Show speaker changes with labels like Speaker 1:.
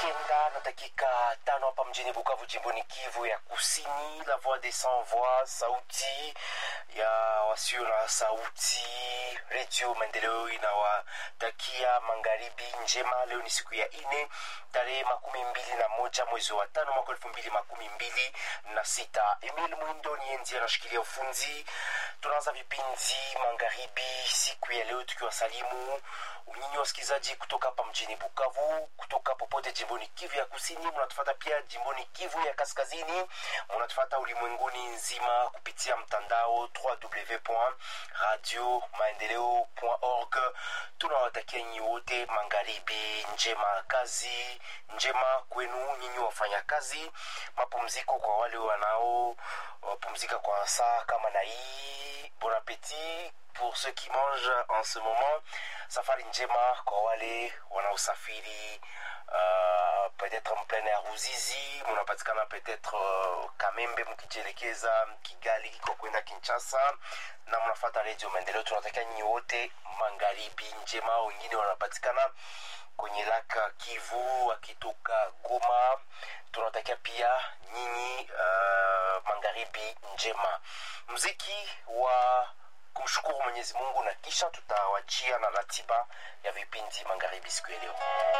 Speaker 1: kenda na dakika tano hapa mjini Bukavu, jimboni Kivu ya Kusini. La Voix des Sans Voix, sauti ya wasio na sauti, redio Maendeleo inawatakia magharibi njema. Leo ni siku ya ine tarehe makumi mbili na moja mwezi wa tano mwaka elfu mbili makumi mbili na sita. Emil Mwindo ni enzi anashikilia ufunzi. Tunaanza vipindi magharibi siku ya leo tukiwasalimu nyinyi wasikilizaji kutoka hapa mjini Bukavu, kutoka popote jimboni Kivu ya Kusini, mnatufata pia jimboni Kivu ya Kaskazini, mnatufata ulimwenguni nzima kupitia mtandao www.radiomaendeleo.org. Tunawatakia nyinyi wote magharibi njema, kazi njema kwenu nyinyi wafanya kazi, mapumziko kwa wale wanao wapumzika kwa saa kama na hii. Bon appetit pour ceux qui mangent en ce moment. Safari njema kwa wale wanaosafiri uh, peut-être mplein ya Ruzizi, munapatikana peut-être uh, Kamembe mkijielekeza Kigali kwa kwenda Kinshasa na mnafata Radio Maendeleo. Tunatakia nyinyi wote magharibi njema. Wengine wanapatikana kwenye laka Kivu wakitoka Goma, tunatakia pia nyinyi uh, magharibi njema. Mziki wa kumshukuru Mwenyezi Mungu na kisha tutawachia na ratiba ya vipindi magharibi siku ya leo.